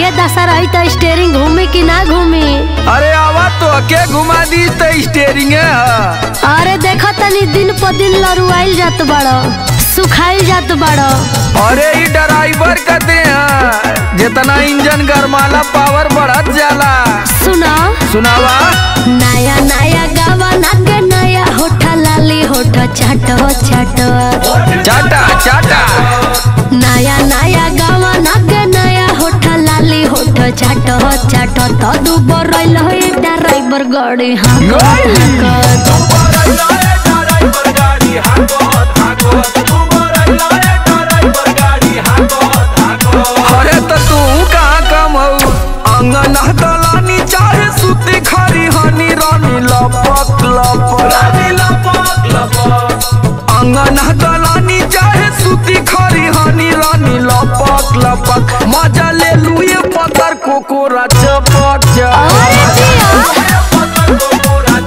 ये दशा रही तो स्टेयरिंग घूमी कि ना घूमी अरे आवा तो के घुमा दी तो स्टेरिंग है अरे देखो तनी दिन प दिन लरुआइल जात बड़ो सुखाइल जात बड़ो अरे ई ड्राइवर कहते हैं जितना इंजन गरमाला पावर बढ़त जाला सुनो सुनावा नया नया गावा नागे नया होठा लाली होठा चाटो चाटो चाटा चाटा नया नया गावा नागे नया होठा लाली होठा चाटो चाटो तो दुबो रइल हो ड्राइवर गाड़ी हाँ अरे तो तू कहाँ कम हो अंगन दलानी चाहे सुती खरी हनी रानी लपक लपक अंगन दलानी चाहे सुती खरी हनी रानी लपक लपक मजा ले लुए पतर कोकोरा चपक अरे चपक जिया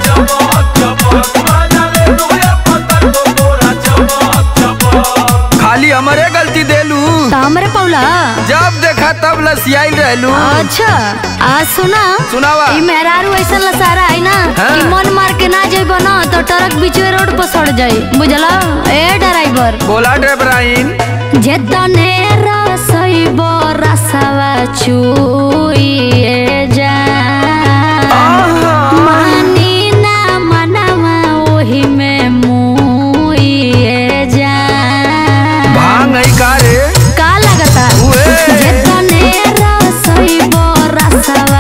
खाली हमारे गलती देलू तो हमरे पौला जब देखा तब लसियाई रहलू अच्छा आज सुना सुनावा ई मेहरारू ऐसा लसारा है ना हाँ। कि मन मार के ना जाइबो ना तो ट्रक बीचवे रोड पर सड़ जाई बुझला ए ड्राइवर बोला ड्राइवराइन जेतने रसइबो रसवा चुइए जा मानी ना मनवा ओही में मुइए जा भांग है का रे का लगता उए। जेतने रसइबो रसवा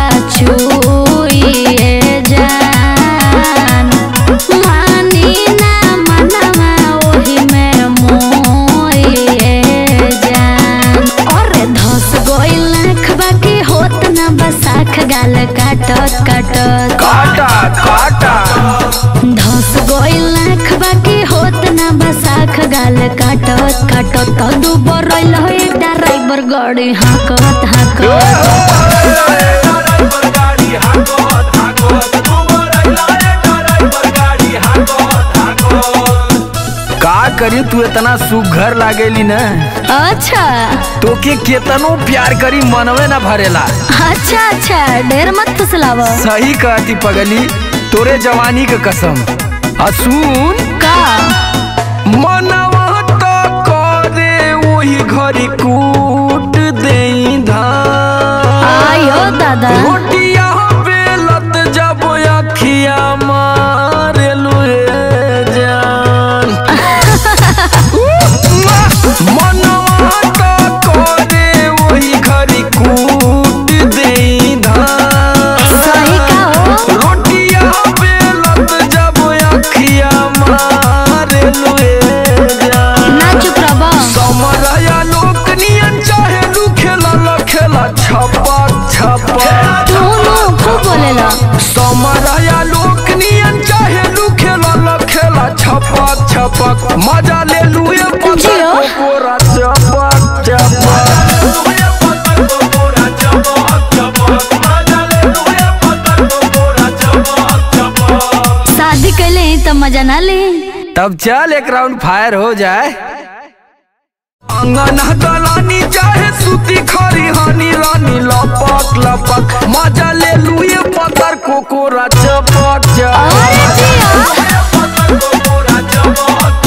चुइए जान मानी ना मनवा ओही में मोइए जान अरे धस गइल आँख बाकी होत ना बसाख गाल काटत काटत काटा काटा धस गइल आँख बाकी होत ना बसाख गाल काटत काटत तो दुबर रइल हो ड्राइवर गाड़ी हाकत हाकत का करी तू इतना सुघर लागेली न अच्छा तोके केतनो प्यार करी मनवे न भरेला अच्छा अच्छा ढेर मत फुसलाव सही कहती पगली तोरे जवानी के कसम आ सुन का मनवा तो करे वही घरी कूट देई धान आयो दादा रोटिया बेलत जब अखिया मारे लुए जान मनवा तो करे वही घरी कूट देई धान सही का हो रोटिया बेलत जब अखिया मारे लुए जान ना चुप रहो समरया लोक नियन चाहे लू खेला ल खेला छपक छपक तू नु खूब बोलेला समरया लोक नियन चाहे लू खेला ल खेला छपक छपक मजा ले लू ये पत्थर जियो। कोरा चपक चपक शादी कैले ही तो मजा ना ले तब चल एक राउंड फायर हो जाए अंगन दलानी चाहे सूती खरी हनी रानी लपक लपक मजा ले लू ये पत्थर कोकोरा चपक अरे चपक जिया